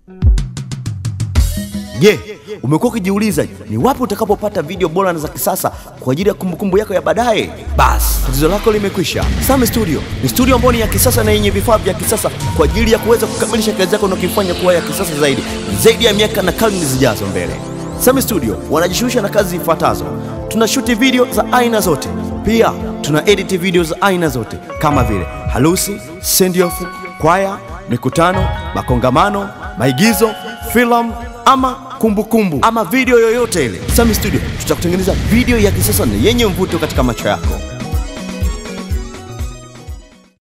Je, umekuwa ukijiuliza ni wapi utakapopata video bora na za kisasa kwa ajili ya kumbukumbu yako ya baadaye? Basi tatizo lako limekwisha. Same Studio ni studio ambayo ni ya kisasa na yenye vifaa vya kisasa kwa ajili ya kuweza kukamilisha kazi yako na kuifanya kuwa ya kisasa zaidi zaidi ya miaka na karne zijazo mbele. Same Studio wanajishughulisha na kazi zifuatazo: tunashuti video za aina zote, pia tuna edit video za aina zote kama vile harusi, send off, kwaya, mikutano, makongamano, maigizo, filamu ama kumbukumbu kumbu, ama video yoyote ile. Sami Studio tutakutengeneza video ya kisasa na yenye mvuto katika macho yako.